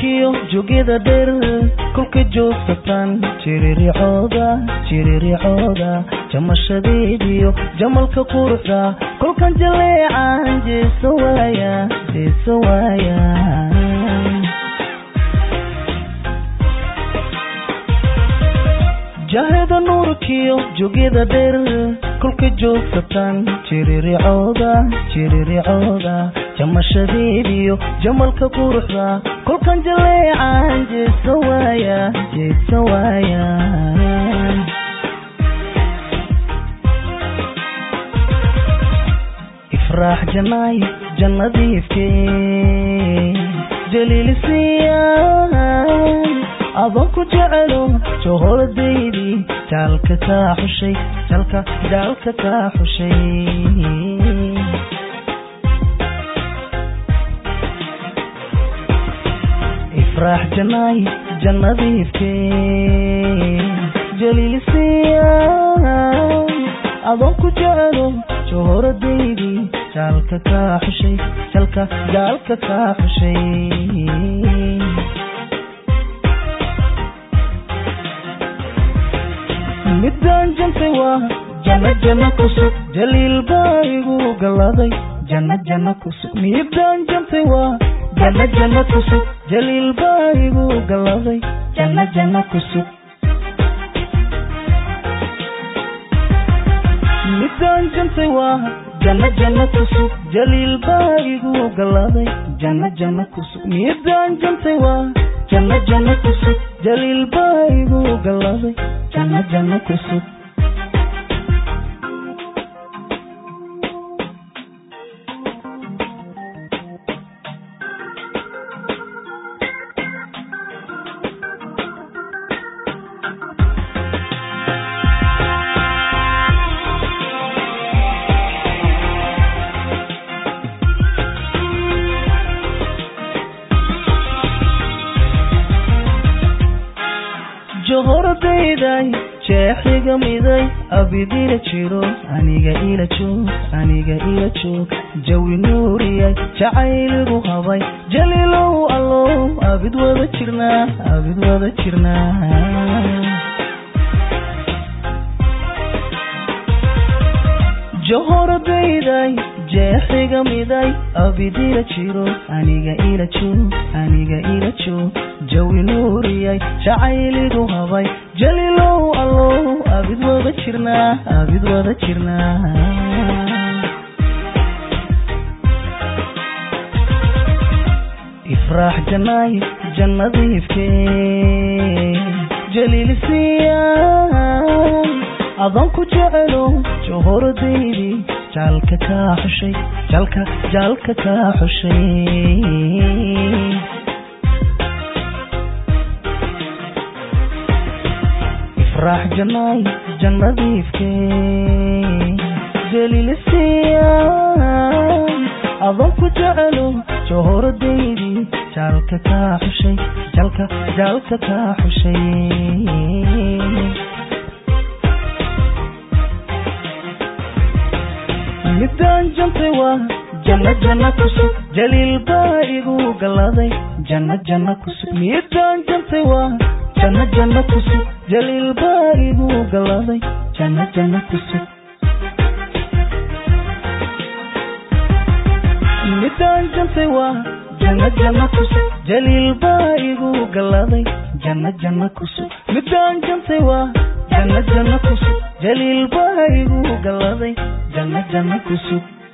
nuurkiyo jogyada dheer kolka joogsataan jiriricooda jiriricooda jamashadeediyo jamalka quruxda kolkan jaleecan jeesa waaya jeesa waaya jaheda nuurkiyo jogyada dheer kolka joogsataan jiriricooda jiriricooda jamashadeediyo jamalka quruxda kolkan jaleecan jeesa waaya jeesa waaya ifraax janaay jannadiifke jaliilisiya adoon ku jecelo johoradeydii jaalka kaa xushay jalka jaalka kaa xushay ifraax janaay jannadiifke jaliilisiya adoon ku jecelo johoradeydii jaalka kaa xushay jalka jaalka kaa xushay midaan jantay waa janno janno kusug jaliil baa igu galaday janno janno kusug midaan jantay waa janno janno kusug jaliil baa igu galaday janno janno kusug midaan jantay waa janno janno kusug jaliil baa igu galaday janno janno kusug midaan jantay waa janno janno kusug jaliil baa igu galaday janno janno kusug johoradayday jeexiga miday abidila jiro aniga ila joog aniga ila joog jawi nuuriyay jacayligu habay jaliilow allow abid wada jirnaa abid wada jirnaa johoradayday jeexiga miday abidila jiro aniga ila joog aniga ila joog jawi nuuriyay jacayligu habay jaliilow allow abid wada jirnaa abid wada jirnaa ifraax janaay jannadiifke jaliilisiya adoon ku jecelo johoradeydii jaalka kaa xushay jalka jaalka kaa xushay ifraax janaay jannadiifke jaliilisiya adoon ku jecelo johoradeydii jaalka kaa xushay jalka jaalka kaa xushay midaan jantay waa janno janno kusug jaliil baa igu galaday janno janno kusug midaan jantay waa janno janno kusug jaliil baa igu galaday janno janno kusug midaan jantay waa janno janno kusug jaliil baa igu galaday janno janno kusug midaan jantay waa janno janno kusug jaliil baa igu galaday janno janno kusug